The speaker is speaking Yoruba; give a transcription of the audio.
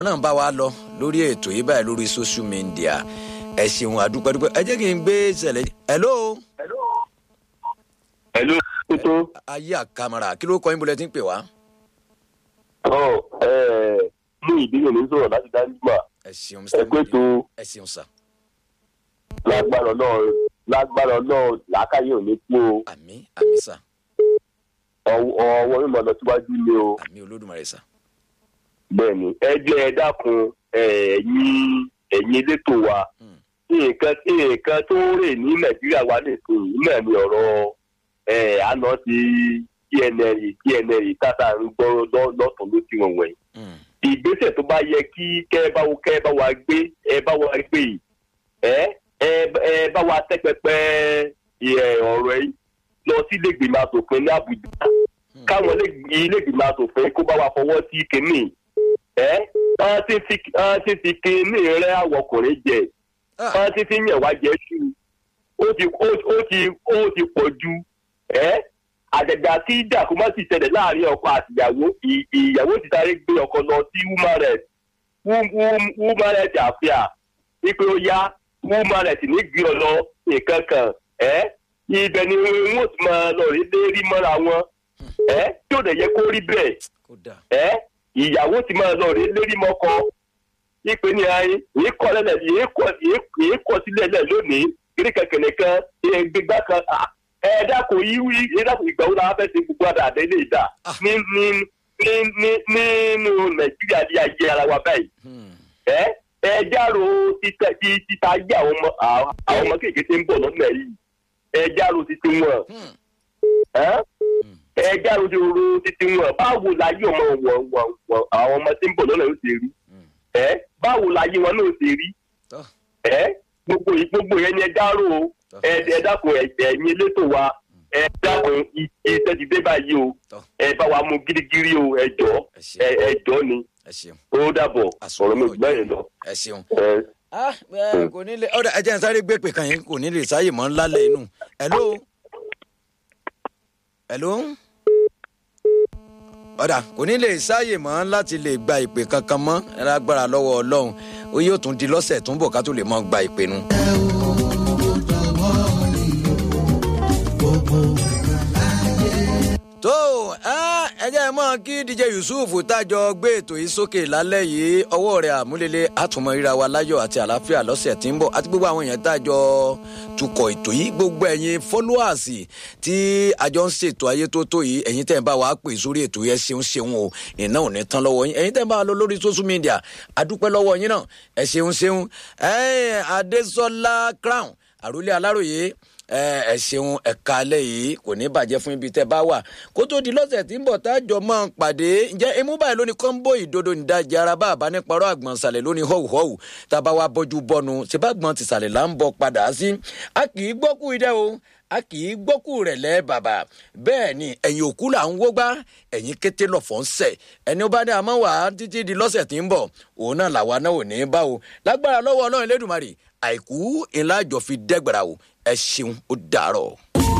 náà bá wa lọ lórí ètò yìí báyìí lórí social media ẹ ṣeun àdúpẹ́dúpẹ́ ẹ jẹ́ kí n gbé ìṣẹ̀lẹ̀ hello. Hello, tuntun. ayé àkàmàrà kí ló kọ́ yín bọ́lẹ̀ tí ń pè wá. Ọ̀ ẹ̀ mú ìdílé mi sọ̀rọ̀ láti dáńgbà. ẹ ṣeun Ẹ pé tó ẹ ṣeun sà lágbára náà lágbára náà làákàyè ò ní kú o. àmì àmì sà Ọwọ́ ọwọ́ mímọ́ lọ síwájú ni o. àmì olódùmarè sà. Bẹ́ẹ̀ni, ẹ jẹ́ ẹ dákun ẹ̀yin ẹ̀yin elétò wa. Hmm. Nǹkan nǹkan tó ń rè ní Nàìjíríà wa nìkan yìí náà ni ọ̀rọ̀ ẹ̀ àná ti TNL TNL tata ń gbọ́ lọ́- lọ́tún ló ti wọ̀n wọ̀nyí. Hmm. ìgbésẹ̀ tó bá yẹ kí kẹ́ ẹ bá wo kẹ́ ẹ bá wa gbé ẹ bá wa gbé yìí ẹ ẹ ẹ bá wa tẹ́ pẹpẹ ẹ ọ̀rọ̀ yìí lọ sí ilégbèmọ̀ asòfin ní Àbújá Hmm. káwọn ilégbèmọ̀ asòfin kó bá wa fọwọ́ sí kínní ẹ wọ́n ti fi wọ́n ti fi kínní rẹ àwọn ọkùnrin jẹ Ah, wọ́n ti fi yàn wá jẹ ṣú ó ti ó ó ti ó ti pọ̀ ju ẹ àjàgbà tí dàkú má sì ṣẹlẹ̀ láàrin ọkọ àtìyàwó ì- ìyàwó ti sáré gbé ọkọ lọ sí woman rights Wom- wom- woman rights àfíà wípé ó yá woman rights ní gbé ọ lọ nǹkan kan ẹ ibẹ̀ ni wọ́n ti máa lọ rí lérí mọ́ra wọn ẹ tí ò dẹ̀ yẹ kó rí bẹ́ẹ̀ kó dà ẹ ìyàwó ti máa lọ rí lérí mọ́kọ ìpè ní ayé èyí kọ́ lẹ́lẹ̀ èyí kọ́ èyí kọ́ sílẹ̀ lẹ̀ lónìí kiri kẹ̀kẹ́ nìkan èyí gbégbá kan à, ẹ dákun yíwí ẹ dákun ìgbà wo la fẹ́ ṣe gbogbo àdàdé lè dà Ah. ní ní ní ní nínú nàìjíríà ní ayé ara wa báyìí Hmm. ẹ ẹ járó títẹ tí títa ayé àwọn ọmọ àwọn ọmọ kéèké tí ń bọ̀ lọ́nà yìí ẹ járó títí wọn Hmm. ẹ Hmm. ẹ járó títí wọn báwo láyé ọmọ wọn wọn wọn àwọn ọmọ tí ń bọ̀ lọ́nà yóò ṣe rí Hmm. ẹ báwo láyé wọn náà ṣe rí Tọ́. ẹ gbogbo yìí gbogbo yẹn ni ẹ dárò o Tọ́. ẹ ẹ dákun ẹ ẹ̀yin elétò wa ẹ dákun i- iṣẹ́ ti dé báyìí o Tọ́. ẹ bá wa mú gírígírí o ẹ jọ ẹ ẹ ṣeun ẹ jọ ni ẹ ṣeun ó dàbọ̀ Àsọ̀rọ̀ ọ̀rọ̀ mi náà gbẹ̀yìn lọ. ẹ ṣeun. ẹ ah ẹ kò ní lè ọ̀dà ẹ̀jẹ̀ ń sáré gbé pè kàn yín kò ní lè sáyè mọ́ ńlá lẹ̀ inú hello hello ọ̀dà kò ní lè sáyè mọ́ láti lè gba ìpè kankan mọ́ ẹ lágbára lọ́wọ́ ọlọ́run ó yóò tún di lọ́sẹ̀ tó ń bọ̀ ká tó lè mọ́ gba ìpè nu. tó ah, ẹ jẹ́ mọ́ kí dj yusuf tájọ gbé ètò yìí sókè lálẹ́ yìí ọwọ́ rẹ̀ àmúlélẹ̀ àtúmọ̀ ríra wa láyọ̀ àti àlàáfíà lọ́sẹ̀ tí ń bọ̀ àti gbogbo àwọn èèyàn tájọ tukọ̀ ètò yìí gbogbo ẹ̀yin followers tí àjọ ń ṣètò ayé tó tó yìí ẹ̀yin tẹ̀ ń bá wa pè sórí ètò yẹn ṣeun ṣeun o iná ò ní tán lọ́wọ́ yín ẹ̀yin tẹ̀ ń bá wa lọ lórí social media àdúpẹ́ lọ́wọ́ yín náà ẹ̀ ṣeun ṣeun ẹ̀ adésọlá crown àròlé aláròye ẹ ẹ ṣeun ẹka alẹ yìí kò ní bàjẹ́ fún ibi tẹ́ bá wà kó tó di lọ́sẹ̀ tí ń bọ̀ tájọ máa ń pàdé ǹjẹ́ emú báyìí lóní kọ́ńbó ìdodo nídàjẹ́ ara bá àbá níparọ́ àgbọ̀nsàlẹ̀ lóní họ́wùhọ́wù tá a bá wa bọ́jú bọ́nu ṣe bá gbọ́n ti sàlẹ̀ là ń bọ̀ padà sí a kì í gbọ́kú idẹ́ o a kì í gbọ́kú rẹ̀ lẹ́ bàbà bẹ́ẹ̀ ni ẹ̀yìn òkú là ń wógbá ẹ̀yìn kété lọ̀fọ̀ ń sẹ̀ ẹni ó bá ní àmọ́ wà á títí di lọ́sẹ̀ tí ń bọ̀ òun náà làwa náà ò ní í bá o lágbára lọ́wọ́ ọlọ́run lẹ́dùnmarè àìkú ńlá àjọ fi dẹ́gbẹ̀rà o ẹ ṣeun ó dàárọ̀.